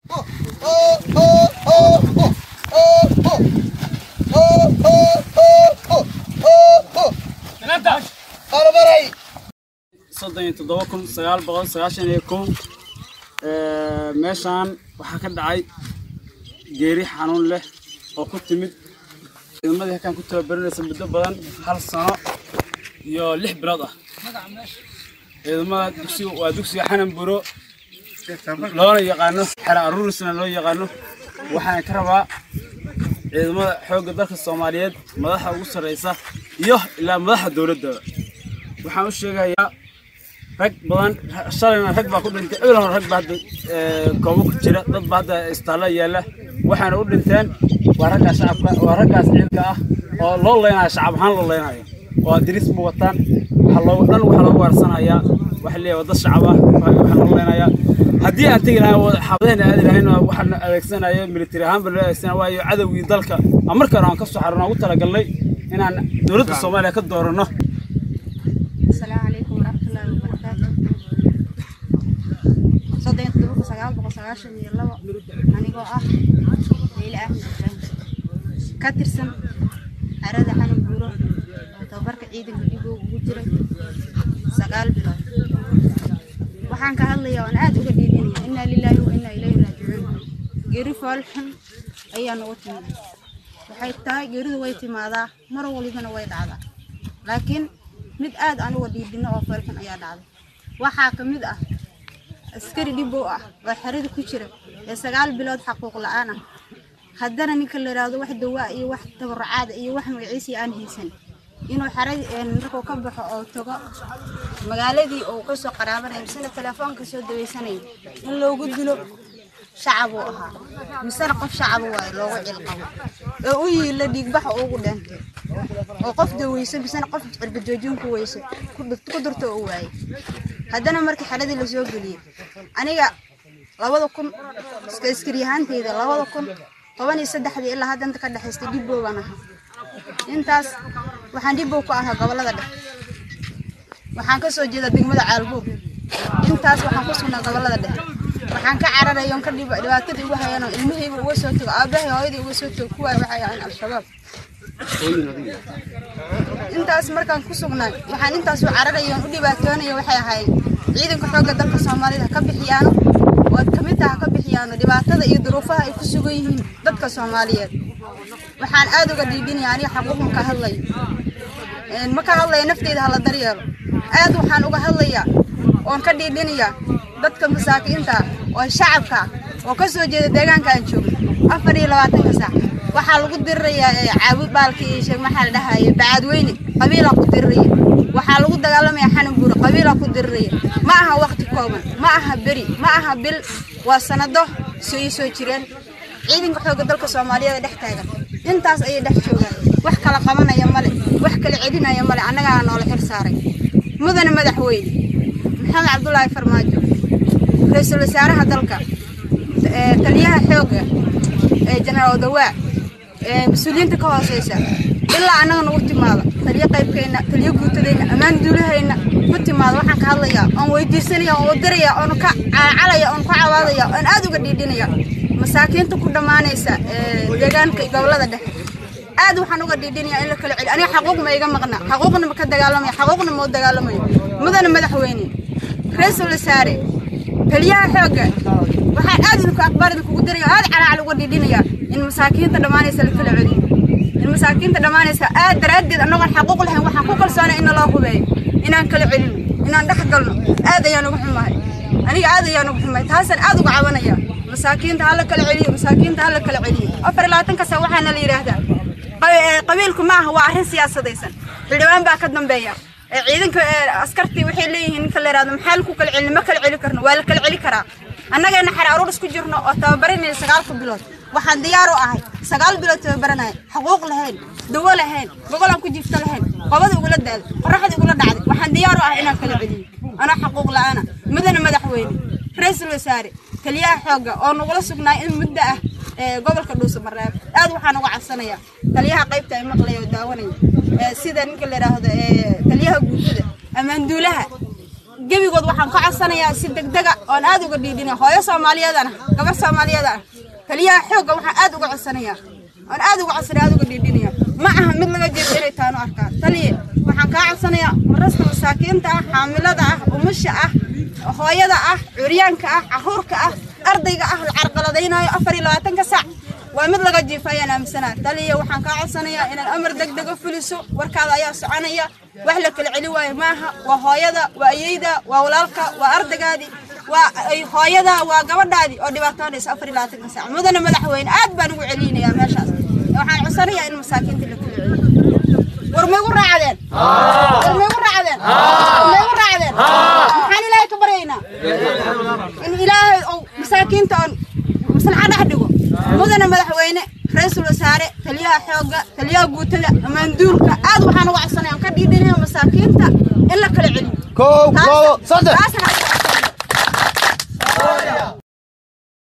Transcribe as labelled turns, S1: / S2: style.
S1: soddon iyo toddoba kun sagaal boqol sagaashan iyo kow meeshaan waxaa ka dhacay geeri xanuun leh oo ku timid ciidamadii halkaan ku tababarinaysa muddo badan hal sano iyo lix bilood ah ciidamada dugsiga waa dugsiga xanan buro loona yaqaano xera aruurisna loo yaqaano waxaan ka rabaa ciidamada xoogga dalka soomaaliyeed madaxa ugu sarreysa iyo ilaa madaxa dowladdaba waxaan u sheegayaa rag badan shalayna rag baa ku dhintay ebelan rag baa hadda koobo ku jira dad baa hadda istaalla yaalla waxaana u dhinteen waa raggaas shacabka waa raggaas ciidanka ah oo loo leynayo shacab ahaan loo leynayo oo diris ma wataan waxa loogu dhan waxaa loogu waarsanayaa waxa leeyahay wadda shacab ah waxaa loo leynayaa haddii aan tegi lahayn xaafadahayna aadi lahayn waxaan adeegsanayo military ahaan baa loo adeegsanaya waayo cadowgii dalka aan markaan aan ka soo xarano ugu talagalnay inaan dowladda soomaaliya ka dooranno
S2: السلام عليكم ورحمة الله وبركاته صدق تبوك سجال بقى سجاشن يلا أنا جو أه ليلى أحمد إبراهيم كترسم أراد حنم بورو توبرك عيد الجيبو وجري سجال بلا waxaan ka hadlayaa waan aad uga dhiidinaya inaa lilaahi wa inaa ilayhi raajicuun geeri foolxun ayaa nagu timid waxay tahay geeridu way timaadaa mar walibana way dhacdaa laakiin mid aad aan uga dhiidino oo foolxun ayaa dhacday waxaa ka mid ah askari dhibow ah oo xerada ku jira ee sagaal bilood xaquuq la-aan ah haddana ninka la yidhaahdo wax dawaa iyo wax tabarucaada iyo wax magaciisii aan haysan inuu xeradi markuu ka baxo oo tago magaaladii uu kasoo qaraabanaya misena telefoonka soo dawaysanaya in loogu dilo shacab uu ahaa misena qof shacaba waayo loogu cilqabo oo u yiila dhiigbaxa ugu dheentay oo qof daweyso misena qof cirbajoojin ku weyso ku durto u waayay haddana markii xeradii lasoo geliyey aniga labada kun iska iskariyahaanteyda labada kun toban iyo saddexdii ilaa haddanta ka dhexaystay dhibbow baan ahaa intaas waxaan dhibbow ku ahaa gobollada dhexe waxaan ka soo jeedaa degmada caalbuur intaas waxaan ku sugnaa gobollada dhexe waxaan ka cararayoon ka dhibaatadii ugu hayano ilmahayba uga soo tago aabbahay hooyadii uga soo tago kuwaa waxay ahayn al-shabaab intaas markaan ku sugnaay waxaan intaas u cararayoon u dhibaatoonaya waxay ahayd ciidanka xoogga dalka soomaalida ha ka bixiyaano oo kamid taha ka bixiyaano dhibaatada iyo duruufaha ay ku sugan yihiin dadka soomaaliyeed waxaan aad uga dhiidhinaya aniga xaquuqan ka hadlayo ma ka hadlaya nafteyda hala daryeelo aad waxaan uga hadlayaa oon ka dhiidhinayaa dadka masaakiinta ah oo shacabka ah oo ka soo jeeda deegaanka aan joogno afar iyo labaatanka saac waxaa lagu dirirayaa caabud baalka iyo sheeg maxaa la dhahaye bacaadweyne qabiilaa ku diriraya waxaa lagu dagaalamaya xanan buure qabiilaa ku diriraya ma aha waqti kooban ma aha beri ma aha bil waa sanado soo ii soo jireen ciidanka xoogga dalka soomaaliyeed dhex taagan intaas ayay dhex joogaan wax kala qabanaya male wax kala celinaya male annagaa noola xil saaray mudane madaxweyne maxamed cabdulaahi farmaajo ra-iisul wasaaraha dalka taliyaha xoogga jenaraal dawaa mas-uuliyiinta ka hooseysa ilaa annaga nagu timaada taliyo qaybkeenna taliyo guutadeenna ammaan duulahayna ku timaada waxaan ka hadlayaa oon weydiisanaya oon wadiraya oon ka calaya oon ka cawaadaya oon aad uga dhiidhinaya masaakiinta ku dhammaanaysa deegaanka gobolada dhexe aad waxaan uga dhiidhinaya in la kala celi aniga xaquuq ma iga maqna xaquuqna ma ka dagaalamaya xaquuqna ma u dagaalamayo mudane madaxweyne ra-iisul wasaare taliyaha xoogga waxaan aad idinku aqbaar idinkugu diraya aad calaacal uga dhiidhinaya in masaakiinta dhammaanaysa la kala celiyo in masaakiinta dhammaanaysa aad daraaddeed annagoon xaquuq lahayn waxaan ku kalsoonay in naloo hubeeyo inaan kala celino inaan dhex galno aad ayaan uga xumahay aniga aad ayaan uga xumahay taasaan aad uga cabanaya masaakiinta hala kala celiyo masaakiinta hala kala celiyo afar labaatanka sa waxaana la yidhaahdaa qabiilku ma aha waa arrin siyaasadaysan xildhibaan baa ka dambeeya ciidanka askartii waxay leeyihiin ninka la yidhahdo maxaa laku kala celin ma kala celi karno waa la kala celi karaa annagana xer aruur isku jirno oo tababaranayna sagaalka bilood waxaan diyaar u ahay sagaal bilood tababaranaya xaquuq lahayn dawo lahayn gogolaan ku jiifto lahayn qobada igula daaday qoraxda igula dhacday waxaan diyaar u ahay inaan kala celiyo anaa xaquuq la-aana mudane madaxweyne ra-iisul wasaare taliyaha xoogga oo nagula sugnaay in muddo ah gobolka dhuusa mareeb aad waxaan uga cabsanayaa taliyaha qaybta ay maqlaya oo daawanaya sida ninka la yidhaahdo taliyaha guutada ammaanduulaha gebigood waxaan ka codsanayaa si degdega oon aad uga dhiidhinaya hooyo soomaaliyeedana gabar soomaaliyeedana taliyaha xoogga waxaan aad uga codsanayaa oon aad uga codsanaya aad uga dhiidhinaya ma aha mid laga jeedo inay taanu arkaan taliye waxaan kaa codsanayaa marasta masaakiinta ah xaamilada ah umusha ah hooyada ah curyaanka ah caruurka ah ardayga ah la carqaladaynayo afar iyo labaatanka saac waa mid laga jiifayaan aaminsanaa taliya waxaan kaa codsanayaa inaad amar degdega fuliso warkaada ayaa soconaya wax la kala celi waayo maaha waa hooyada waa ayeyda waa walaalka waa ardaygaadii waa hooyada waa gabadhaadii oo dhibaatoonaysa afar iyo labaatanka saac mudana madaxweyne aad baan ugu celinayaa meeshaas waxaan codsanayaa in masaakiinta la kala celiyo war ma igu raacdeen war ma igu raacdeen ma igu raacdeen maxaan ilaahay ka baryaynaa in ilaahay oo masaakiinta oon maslaxa dhex dhigo mudana madaxweyne ra-iisul wasaare taliyaha xoogga taliyaha guutada amaanduulka aad waxaan uga codsanaya aan ka dhiidhinaya masaakiinta in la kala celiyo
S3: kow labo saddex
S2: taasna